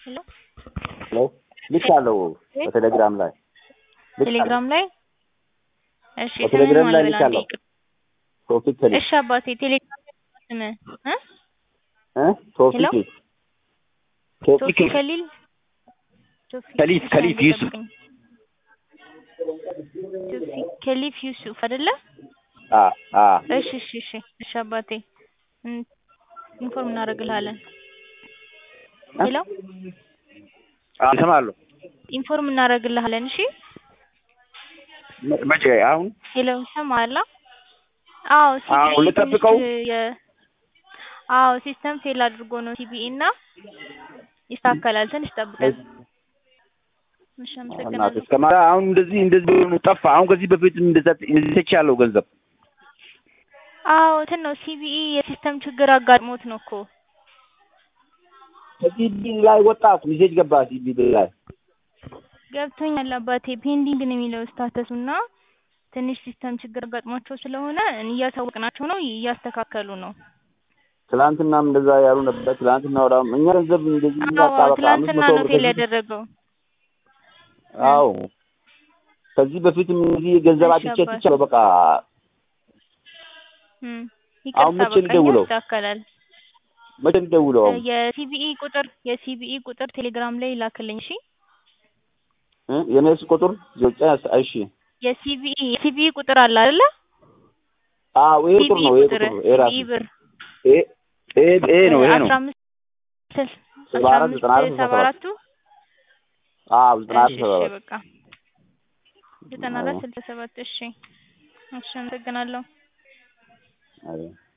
ሄሎ ሄሎ ልካለሁ በቴሌግራም ላይ ቴሌግራም ላይ እሺ በቴሌግራም ስምህን ላይ ማን ልካለሁ። ይበላል? ቶፊክ ከሊል እሺ አባቴ ቴሌግራም ላይ ስምህ እ እ ቶፊክ ሄሎ? ቶፊክ ቶፊክ ከሊል ቶፊክ ከሊፍ እሺ፣ ከሊፍ አንዴ ዩሱፍ ጠብቀኝ። ቶፊክ ከሊፍ ዩሱፍ አይደለ? አ አ እሺ እሺ እሺ እሺ አባቴ እን- ኢንፎርም እናደርግልሃለን። ሄሎ እሰማለሁ። ኢንፎርም እናደርግልሃለን። እሺ መ- መቼ አሁን ሄሎ ይሰማሃል? አዎ አዎ፣ ሲቢኢ ልጠብቀው? ትንሽ የ- አዎ ሲስተም ፌል አድርጎ ነው ሲቢኢ እና ይስተካከላል። ትንሽ ጠብቀን። እሺ እናት አመሰግናለሁ። እስከ ማታ አሁን እንደዚህ እንደዚህ ሆኖ ጠፋ። አሁን ከዚህ በፊት እንደዛ እንደዚህ ተቻለው ገንዘብ አዎ እንትን ነው ሲቢኢ የሲስተም ችግር አጋጥሞት ነው እኮ ከዚህ ቢል ላይ ወጣ ሚሴጅ ገባ ሲቢ ቢል ላይ ገብቶኛል አባቴ። ፔንዲንግ ነው የሚለው ስታተሱ እና ትንሽ ሲስተም ችግር አጋጥሟቸው ስለሆነ እያሳወቅናቸው ነው፣ እያስተካከሉ ነው። ትላንትናም እንደዛ ያሉ ነበር። ትላንትና ወዳ እኛ ገንዘብ እንደዚህ አዎ ያጣ በቃ አምስት ትላንትና መቶ ነው ብር ፌል ከዚህ- ያደረገው። አዎ ከዚህ በፊትም እዚህ ገንዘብ እሺ አጥቼ አባት። ትቻለሁ በቃ እም፣ አሁን ይቅርታ መቼ በቃ ልደውለው? ይስተካከላል። መቼ ልደውለው? አሁን የሲቢኢ ቁጥር የሲቢኢ ቁጥር ቴሌግራም ላይ ላክልኝ። እሺ እ? የኔስ ቁጥር ዘጠኝ እሺ የሲቢኢ የሲቢኢ ቁጥር አለ አይደለ? አዎ ይሄ ቁጥር ሲቢኢ ነው ይሄ ቁጥር ቁጥር ነው ይሄ ራሱ ሲቢኢ ብር ይሄ ይሄ ይሄ ነው ይሄ ነው አስራ አምስት ስል- ሰባ አስራ አራት አምስት ዘጠና አራት ሰባ ሰባ አራቱ አዎ ዘጠና እሺ አራት ሰባ እሺ አራት በቃ ዘጠና አራት ስልሳ ሰባት እሺ እሺ አመሰግናለሁ። አዎ